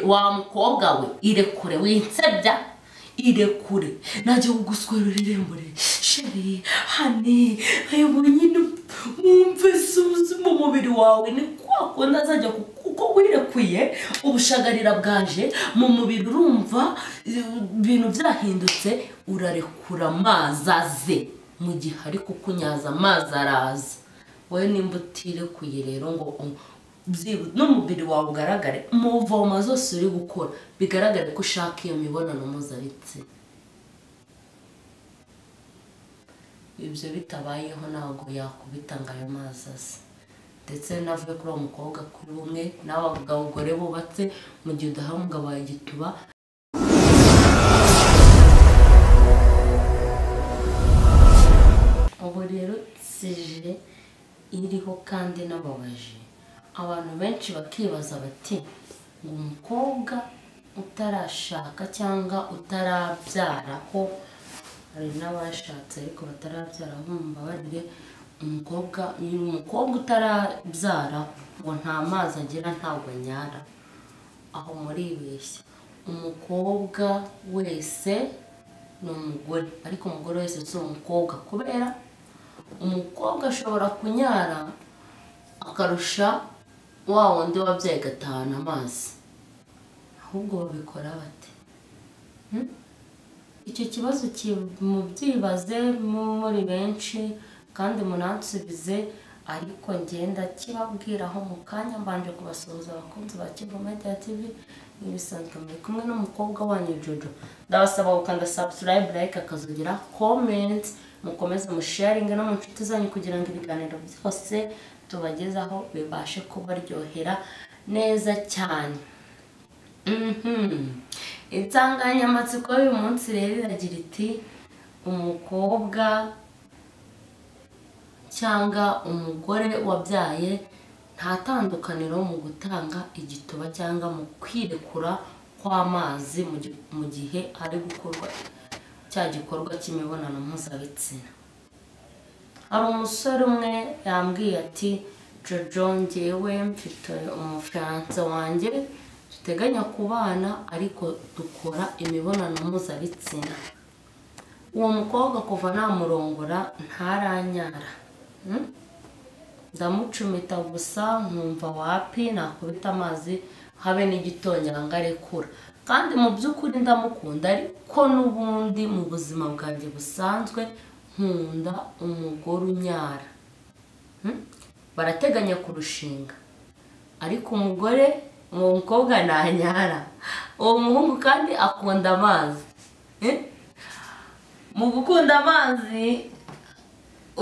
wa mukobwa we irekure winsebya irekure najya kuguswerera irembo sheri hane ayo nyine mwumve suzuma umubiri wawe ni kwa kundi azajya ku- kuko wirekuye ubushagarira bwaje mu mubiri urumva eh, ibintu byahindutse urarekura amazi aze mu gihe ari kukunyaza amazi araza wowe nimba utirekuye rero ngo u- byibu- n'umubiri wawe ugaragare mu mvoma zose uri gukora bigaragare ko ushaka iyo mibonano mpuzabitsina ibyo bitabayeho ntabwo yakubita ngo ayo mazi ase ndetse navuye kuri uwo mukobwa kuri bumwe n'abagore bubatse mu gihe udahawe umugabo wawe igituba ubu rero sije iriho kandi n'amabaji abantu benshi bakibaza bati ngo umukobwa utarashaka cyangwa utarabyara ko hari n'abashatse ariko batarabyara aho mumbabarire umukobwa uyu mukobwa utarabyara ngo nta mazi agira ntabwo anyara aho muribeshya umukobwa wese ni umugore ariko umugore wese si umukobwa kubera umukobwa ashobora kunyara akarusha wa wundi wabyaye agatahana amazi ahubwo babikora bate Hmm? icyo kibazo ki- mubyibaze mu- muri benshi kandi munansubize ariko ngenda kibabwiraho mu kanya mbanje kubasuhuza abakunzi ba Kivu Media TV n'ibisanzwe muri kumwe n'umukobwa wanyu Jojo ndabasaba gukanda subscribe like akazugira comment mukomeze musharinge no mu nshuti zanyu kugira ngo ibiganiro byose tubagezaho bibashe kubaryohera neza cyane Mhm. insanganyamatsiko y'uyu munsi rero iragira iti umukobwa cyangwa umugore wabyaye nta tandukaniro mu gutanga igituba cyangwa mu kwirekura kw'amazi mu gi- mu gihe ari gukorwa cya gikorwa cy'imibonano mpuzabitsina hari umusore umwe yambwiye ati jojo ngewe mfite umufaransa wanjye duteganya kubana ariko dukora imibonano mpuzabitsina uwo mukobwa kuva namurongora ntaranyara Hmm? ndamucumita gusa nkumva wapi nakubita amazi habe n'igitonyanga arekura kandi mu by'ukuri ndamukunda ariko n'ubundi mu buzima bwanjye busanzwe nkunda umugore unyara Hmm? barateganya kurushinga ariko umugore uwo mukobwa ntanyara uwo muhungu kandi akunda amazi Eh? mu gukunda amazi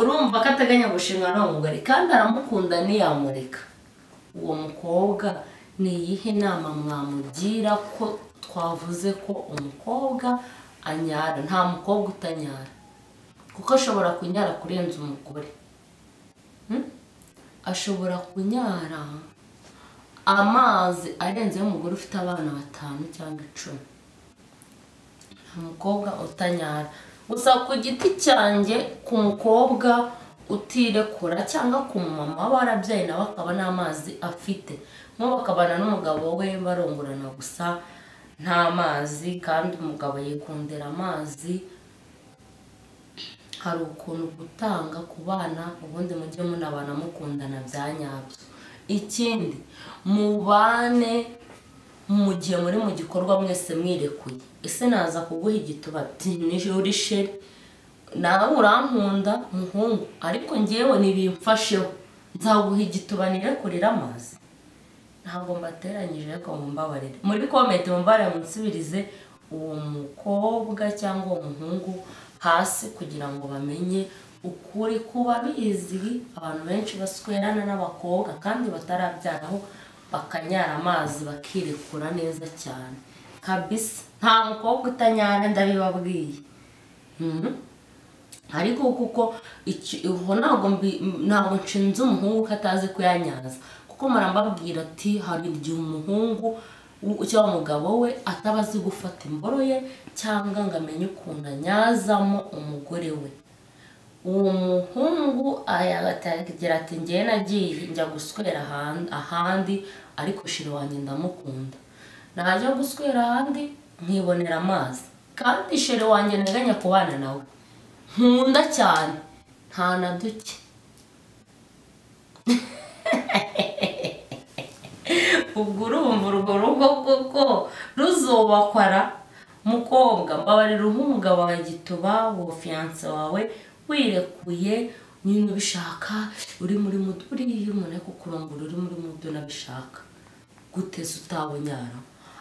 urumva ko ateganya gushinga n'uwo mugore kandi aramukunda ntiyamureka uwo mukobwa ni iyihe nama mwamugira ko twavuze ko umukobwa anyara nta mukobwa utanyara kuko ashobora kunyara kurenza umugore Hmm? ashobora kunyara amazi arenze y'umugore ufite abana batanu cyangwa icumi umukobwa utanyara gusa ku giti cyanjye ku mukobwa utirekura cyangwa ku mama warabyaye nawe akaba n'amazi afite nk'ubu akabana n'umugabo we barongorana gusa nta mazi kandi umugabo yikundira amazi hari ukuntu gutanga ku bana ubundi mujye munabana mukundana bya nyabyo ikindi mubane mu gihe muri mu gikorwa mwese mwirekuye ese naza kuguha igituba ati "Ni sheri nawe urankunda muhungu ariko ngewe ntibimfasheho nzaguha igituba nirekurire amazi ntabwo mbateranyije ariko mumbabarire muri komete mumbabarire munsubirize uwo mukobwa cyangwa uwo muhungu hasi kugira ngo bamenye ukuri kuba bizwi abantu benshi baswerana n'abakobwa kandi batarabyaraho bakanyara amazi bakirekura neza cyane kabisa nta mukobwa utanyara ndabibabwiye Mhm. ariko kuko iki- ubu ntabwo mbi- ntabwo nshinze umuhungu ko atazi kuyanyaza kuko murambabwira ati hari igihe umuhungu w- cyangwa umugabo we ataba azi gufata imboro ye cyangwa ngo amenye ukuntu anyazamo umugore we uwo muhungu aragira ati ngewe nagiye njya guswera ahan- ahandi ariko shira wanjye ndamukunda najya guswera ahandi nkibonera amazi kandi shere wanjye nteganya kubana nawe nkunda cyane nta na duke ubwo urumva urwo rugo koko ruzobakwara mukobwa mbabarira umugabo wa gituba wa fiyanse wawe wirekuye nyine ubishaka uri muri muto buriya umuntu ari kukurongora uri muri muto unabishaka guteza utabonyara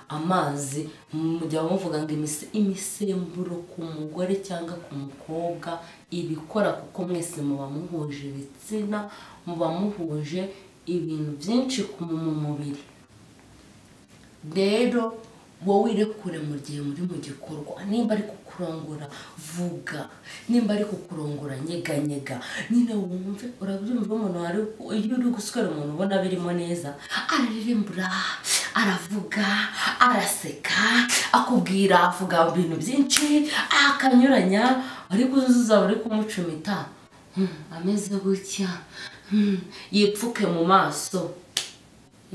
amazi mujya muvuga ngo imise imisemburo ku mugore cyangwa ku mukobwa ibikora kuko mwese muba muhuje ibitsina muba muhuje ibintu byinshi ku mu mubiri rero wowe irekure mu gihe muri mu gikorwa nimba ari kukurongora vuga nimba ari kukurongora nyeganyega nyine wumve urabyumva umuntu wari iyo uri guswera umuntu ubona birimo neza ararembura aravuga araseka akubwira avuga ibintu byinshi akanyuranya ariko uzuza uri kumucumita "Hmm, ameze gutya Hmm, yipfuke mu maso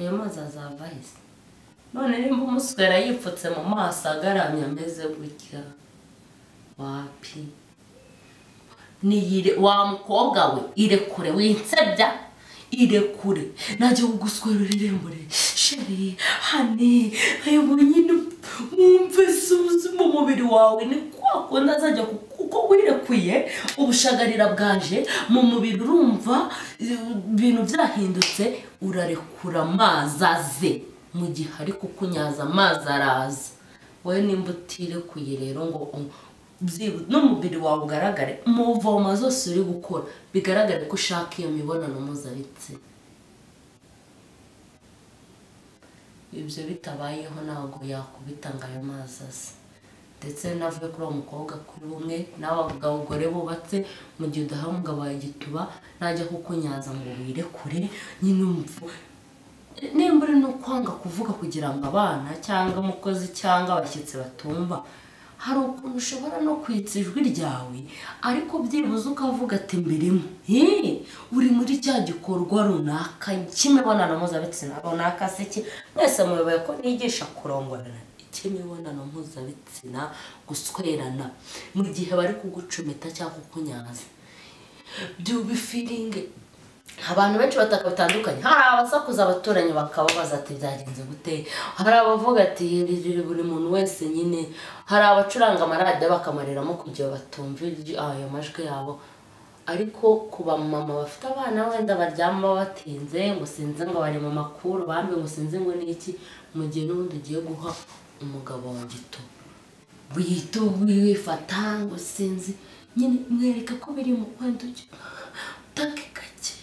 ayo mazi azava ahise none nimba umuswera yipfutse mu maso agaramye ameze gutya wapi niyire wa mukobwa we irekure winsebya irekure najya kuguswera ururembure sheri hane ayo nyine wumve suzi mu mubiri wawe ni kwa kundi azajya ku- kuko wirekuye ubushagarira bwaje mu mubiri urumva eh, ibintu byahindutse urarekura amazi aze mu gihe ari kukunyaza amazi araza wowe nimba utirekuye rero ngo um- byibu- n'umubiri wawe ugaragare mu mvoma zose uri gukora bigaragare ko ushaka iyo mibonano mpuzabitsina ibyo bitabayeho ntabwo yakubita ngo ayo mazi asa ndetse navuye kuri uwo mukobwa kuri umwe n'abagore bubatse mu gihe udahaye umugabo wawe igituba najya kukunyaza ngo wirekure nyine umupfu nimba uri no kwanga kuvuga kugira ngo abana cyangwa umukozi cyangwa abashyitsi batumva hari ukuntu ushobora no kwitsa ijwi ryawe ariko byibuze ukavuga ati mbirimo hehe uri muri cya gikorwa runaka cy'imibonano mpuzabitsina runaka se ki mwese muyoboye ko nigisha kurongorana cy'imibonano mpuzabitsina guswerana mu gihe bari kugucumita cyangwa kukunyaza byubifiringe abantu benshi bataka batandukanye hari abasakuza abaturanyi bakababaza ati byagenze gute hari abavuga ati "Ririre buri muntu wese nyine hari abacuranga amaradiyo bakamareramo kugira batumva iryo- ayo majwi yabo ariko ku bamama bafite abana wenda baryama batinze ngo sinzi ngo bari mu makuru bambi ngo sinzi ngo n'iki mu gihe n'ubundi ugiye guha umugabo wa gito wihita wifata ngo sinzi nyine mwereka ko biri mu kwenda ujya utake gakeya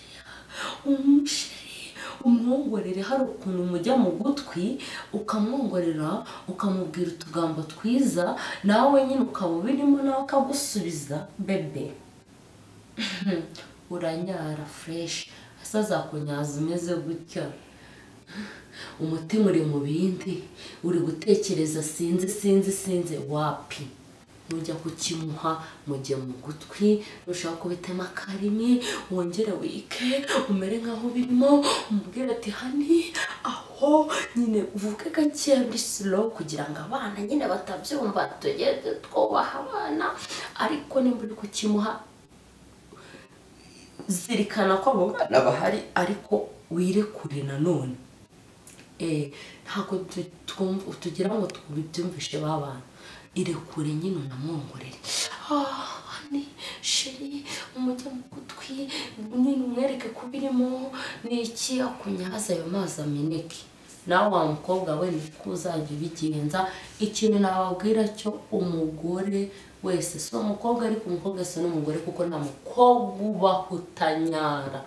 umusheri umwongorere hari ukuntu mujya mu gutwi ukamwongorera ukamubwira utugambo twiza nawe nyine ukaba ubirimo nawe akagusubiza bebe uranyara fureshi hasi azakunyaza umeze gutya umutima uri mu bindi uri gutekereza sinzi sinzi sinzi wapi nujya kukimuha mujye mu gutwi nushaka kubitema karimi wongere wike umere nk'aho birimo umubwire ati hani aho nyine uvuge gakeya muri silo kugira ngo abana nyine batabyumva tujye twubaha abana ariko nimba uri kukimuha zirikana ko abo bana bahari ariko wirekure nanone Eh, ntabwo tu- twumva tugira ngo tubibyumvishe ba bantu irekure nyine unamwongorere "Ah, hani sheri umujya mu gutwi nyine umwereke ko birimo ni iki akunyaza ayo mazi ameneke nawe wa mukobwa we niko uzajya ubigenza ikintu nababwira cyo umugore wese si umukobwa ariko umukobwa si n'umugore kuko nta mukobwa ubaho utanyara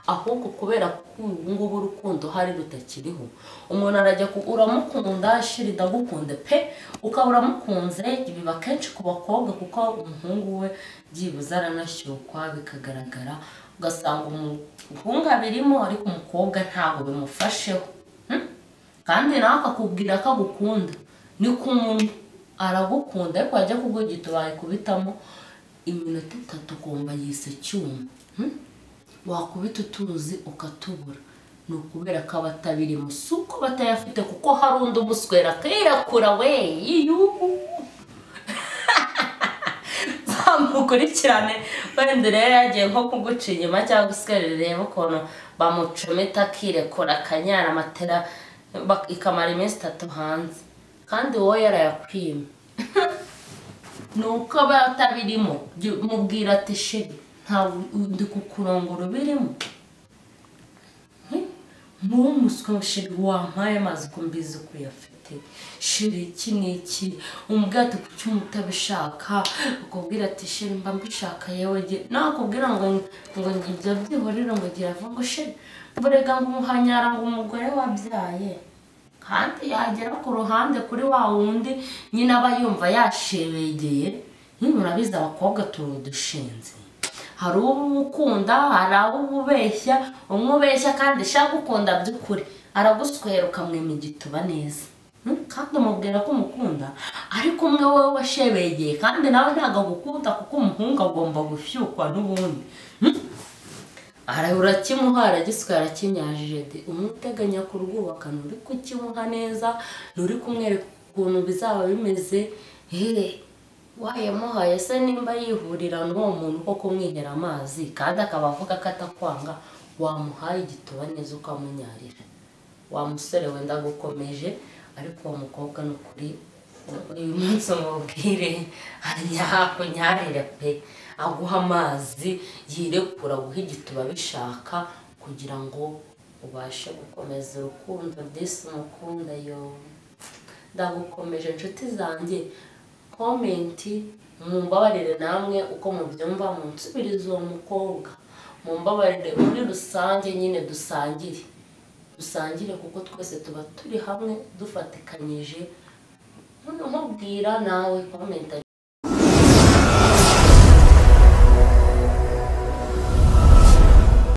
ahubwo kubera ko ubu ngubu urukundo hari rutakiriho umuntu arajya ku- uramukunda shiri ndagukunde pe ukaba uramukunze biba kenshi ku bakobwa kuko umuhungu we byibuze aranashyukwa bikagaragara ugasanga umuhungu abirimo ariko umukobwa ntabwo bimufasheho Hmm? kandi nawe akakubwira ko agukunda ni ku muntu aragukunda ariko wajya kugugita wayikubitamo iminota itatu ukumva yise icyuma Hmm? wakubita utuzi ukatubura ni ukubera ko aba atabirimo si uko batayafite kuko hari undi umuswera akirakura we yiyubu bamukurikirane wenda rero yagiye nko kuguca inyuma cyangwa usigare reba ukuntu bamucometa akirekura akanyara amatera bak- ikamara iminsi itatu hanze kandi wowe yarayakwima ni uko aba atabirimo Jya umubwira ati sheri ntabwo ndi kukurongora ubirimo muwo muswa sheri wampaye amazi ko mbizi ko uyafite sheri iki ni iki umbwate ku cyuma utabishaka ukubwira ati sheri mba mbishaka yewe ge nakubwira ngo ngo ngibyo byihorere ngo girava ngo sheri burega ngo umuhanyara ngo umugore wabyaye kandi yagera ku ruhande kuri wa wundi nyine aba yumva yashebegeye nyine urabizi abakobwa tuba dushinze hari uwo uba ukunda hari abo uba ubeshya umwe ubeshya kandi ashaka gukunda by'ukuri araguswera ukamwima igituba neza Hmm? kandi umubwira ko umukunda ariko umwe wowe washebegeye kandi nawe ntabwo agukunda kuko umuhungu agomba gushyukwa n'ubundi Ara urakimuha aragiswe arakinyajije de umwe uteganya kurwubaka nturi kukimuha neza nturi kumwereka ukuntu bizaba bimeze hehe wayamuhaye se nimba yihurira n'uwo muntu ko kumwihera amazi kandi akaba avuga ko atakwanga wamuhaye igituba neza ukamunyarira wa musore wenda agukomeje ariko uwo mukobwa ni ukuri uyu munsi umubwire akunyarire pe aguha amazi yirekura aguha igituba abishaka kugira ngo ubashe gukomeza urukundo disi umukunda yo ndagukomeje inshuti zanjye komenti mumbabarire namwe uko mubyumva munsubirize uwo mukobwa mumbabarire muri rusange nyine dusangire dusangire kuko twese tuba turi hamwe dufatikanyije noneho mbwira nawe komenta